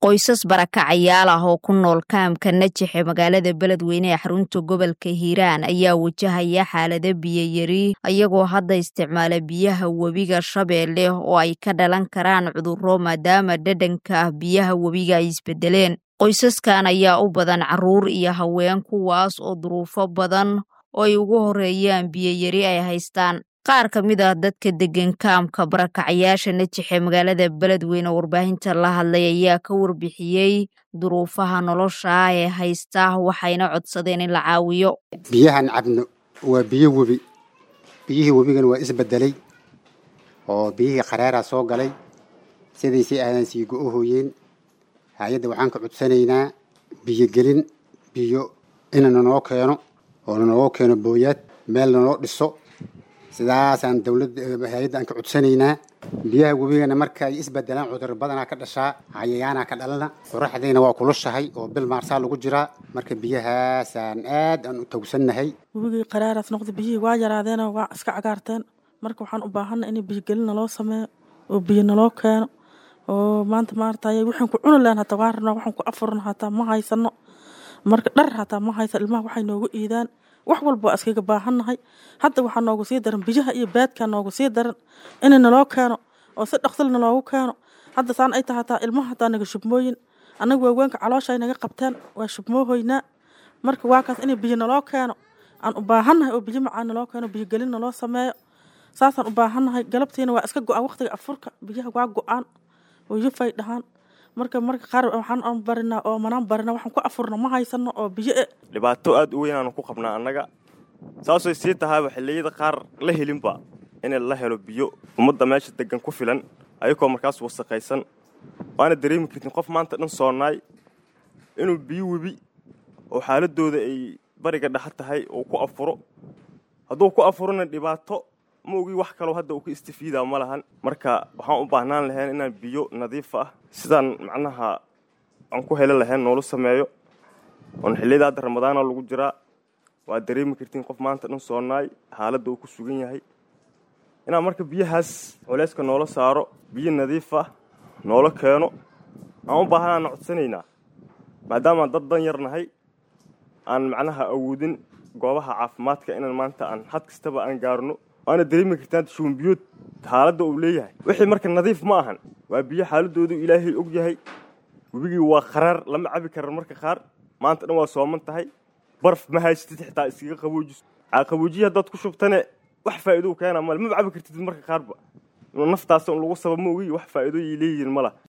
qoysas barakacayaal ah oo ku nool kaamka najaxe magaalada beledweyne ee xarunta gobolka hiiraan ayaa wajahaya xaalado biyayari iyagoo hadda isticmaala biyaha webiga shabeelle oo ay ka dhalan karaan cudurro maadaama dhadhanka ah biyaha webiga ay isbedeleen qoysaskan ayaa u badan carruur iyo haween kuwaas oo duruufo badan oo ay ugu horeeyaan biyayari ay haystaan qaar ka mid ah dadka deggan kaamka barakacayaasha najaxe magaalada beledweyne oo warbaahinta la hadlay ayaa ka warbixiyey duruufaha nolosha ah ee haysta waxayna codsadeen in la caawiyo biyahan cabno waa biyo webi biyihii webigana waa isbedelay oo biyihii qaraaraa soo galay sidaysay aadan sii go-ohooyeen hay-adda waxaan ka codsanaynaa biyo gelin biyo ina nanoo keeno oo nanoo keeno booyaad meel nanoo dhiso sidaasaan dawladda hay-adda aan ka codsanaynaa biyaha webigana markaay isbedelaan cudur badanaa ka dhashaa cayayaanaa ka dhalana qoraxdiina waa kulushahay oo bil maarsaa lagu jiraa marka biyahaasaan aad aan u tawsannahay webigii qaraaraas noqda biyihii waa yaraadeenoo waa iska cagaarteen marka waxaan u baahanna in biyogelin naloo sameeyo oo biyo naloo keeno oo maanta maartay waxaan ku cuni lahan hataa waa rabnaa waxaan ku afurna hataa ma haysano marka dhar hataa ma haysa ilmaha waxay noogu iidaan wax walba waa iskaga baahannahay hadda waxaa noogu sii daran biyaha iyo baadkaa noogu sii daran in naloo keeno oo si dhaqsil naloogu keeno hadda saan ay tahay hataa ilmaha hataa naga shubmooyin annaga waaweenka caloosha ay naga qabteen waa shubmoohoynaa marka waa kaas in biyo naloo keeno aan u baahannahay oo biyo macaan naloo keeno biyo gelin naloo sameeyo saasaan u baahannahay galabtiina waa iska go-aan waqtiga afurka biyaha waa go-aan oo yufay dhahaan marka marka qaar waxaan barinaa oo manaan barina waxaan ku afurna ma haysano oo biyo e dhibaato aada u weyn aanu ku qabnaa annaga saasay sii tahaaba xilliyada qaar la helinba in la helo biyo ummadda meesha degan ku filan ayagoo markaas wasaqaysan waana dareemi kartin qof maanta dhan soonaay inuu biyo webi oo xaaladooda ay bariga dhexa tahay uu ku afuro hadduu ku afurona dhibaato ma ogi wax kaloo hadda uu ka istifiidaa ma lahan marka waxaan u baahnaan lahayn inaan biyo nadiif ah sidaan macnaha aan ku heli lahayn noola sameeyo oon xilliyada hadda ramadaana lagu jiraa waa dareemi kartiin qof maanta dhan soonaay xaaladda uu ku sugan yahay inaan marka biyahaas culeyska noola saaro biyo nadiif ah noola keeno aan u baahanaana codsanaynaa maadaamaan dad dan yar nahay aan macnaha awoodin goobaha caafimaadka inaan maanta aan had kastaba aan gaarno waana dareemi kartaan shuunbiyood xaaladda uu leeyahay wixii marka nadiif ma ahan waa biyo xaaladoodu ilaahay og yahay webigii waa qaraar lama cabi karan marka qaar maanta dhan waa sooman tahay barf ma haysatid xitaa iskaga qaboojiso qaboojiya haddaad ku shubtane wax faa'iidou keena male maba cabi kartid marka qaarba naftaas un lagu saba ma ogi wax faa'iidooyay leeyihiin ma lah